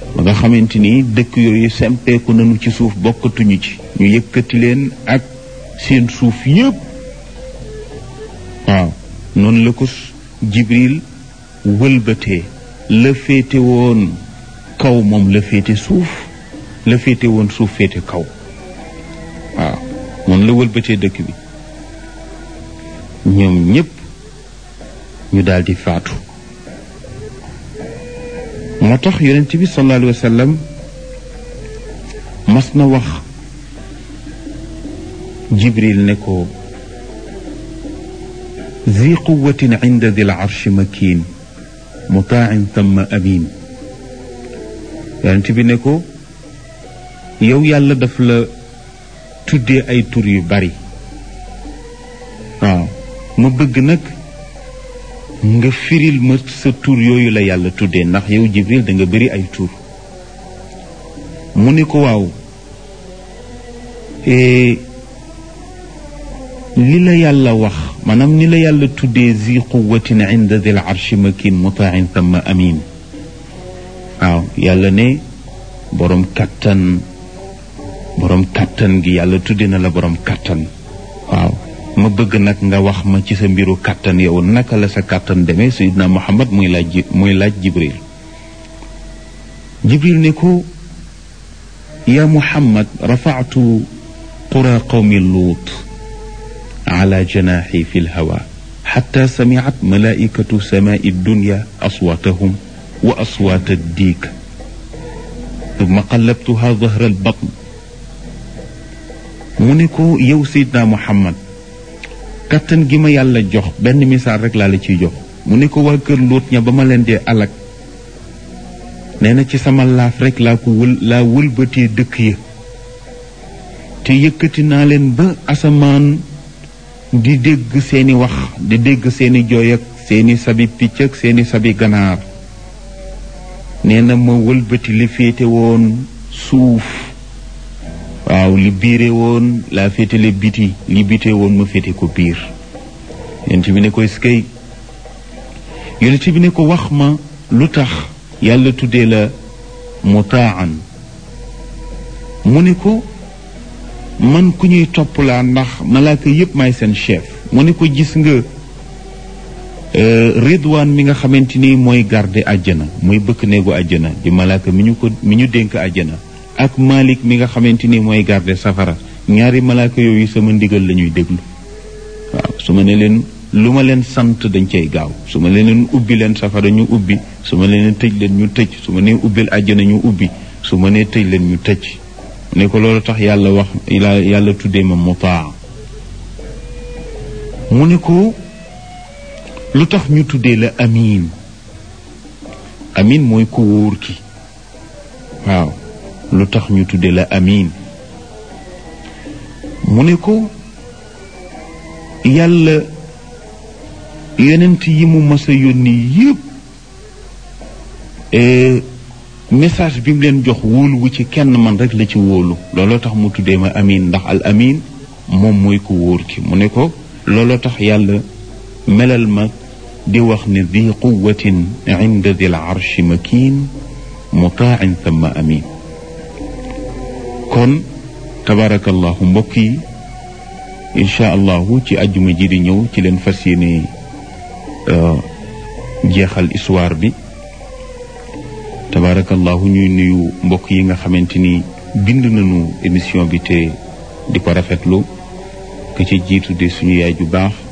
ba nga xamante ni dëkk yooyu sempeeku nañu ci suuf bokkatuñu ci ñu yëkkati leen ak seen suuf yépp waaw noonu la ko jibril wëlbatee la féete woon kaw moom la féete suuf la féete woon suuf féete kaw waaw noonu la wëlbatee dëkk bi ñoom ñépp ñu daldi faatu moo tax yonent bi sallallahu alayhi wa sallam mas na wax jibril ne ko zi quwatin inda dil arshi makin mutaan thumma amin yonent bi ne ko yow yàlla daf la tuddee ay tur yu bari waaw ma bëgg nag nga firil ma sa tur yooyu la yàlla tuddee ndax yow jibril da nga bëri ay tur mu ne ko waaw li la yàlla wax maanaam ni la yàlla tuddee zi quwatin inda dil arshi makin mutain thumma amin waaw yàlla ne borom kattan borom kattan gi yàlla tudde na la borom kattan waaw ma bëgg nag nga wax ma ci sa mbiru kattan yow naka la sa kattan demee sayidna muhammad muy laaj muy laaj jibril jibril ne ko ya muhammad rafa'tu qura qawmi luut ala janaxi fi lhawa xatta samicat malaikatu samaai dunya aswaatahum wa aswaat addiik ثم قلبتها ظهر البطن mu ne ko yow Seydina Muhammad kattan gi ma yàlla jox benn misaal rek laa la ciy jox mu ne ko waa kër Luut ña ba ma leen dee alak nee na ci sama laaf rek laa ko wël laa wëlbatee dëkk ya te yëkkati naa leen ba asamaan di dégg seeni wax di dégg seeni jooy ak seeni sabi picc ak seeni sabi ganaar nee na ma wëlbati li féete woon suuf waaw li biire woon laa féetale biti li bite woon ma féete ko biir yonent bi ne ko eskay yonent bi ne ko wax ma lu tax yàlla tuddee la mutaan mu ne ko man ku ñuy topp laa ndax malaaka yépp may seen chef mu ne ko gis nga ridwaan mi nga xamante ni mooy garde àjjana mooy bëkk néegu àjjana di malaaka mi ñu ko mi ñu dénk àjjana ak malik mi nga xamante ni mooy garde safara ñaari malaaka yooyu sama ndigal la ñuy déglu waaw su ma ne leen lu ma leen sant dañ cay gaaw su ma leen ubbi leen safara ñu ubbi su ma leen tëj leen ñu tëj su ma nee ubbil àjjana ñu ubbi su ma nee tëj leen ñu tëj ne ko loolu tax yàlla wax yàlla tuddee ma mutaa mu ne ko lu tax ñu tuddee la amin amin mooy ku wóor ki waaw lu tax ñu tuddee la amin mu ne ko yàlla yonent yi mu mas a yónni yépp message bi mu leen jox wóolu wu ci kenn man rek la ci wóolu looloo tax mu tuddee ma amin ndax al amin moom mooy ku wóor ki mu ne ko looloo tax yàlla melal ma di wax ne di quwatin inda dil arshi makin mutaan thumma amin kon tabarakallahu mbokk yi incha allahu ci àjjuma ji di ñëw ci leen fas yéene jeexal histoire bi tabarakallahu ñuy nuyu mbokk yi nga xamante ni bind nañu émission bi te di ko rafetlu ke ci jiitu de suñu yaay ju baax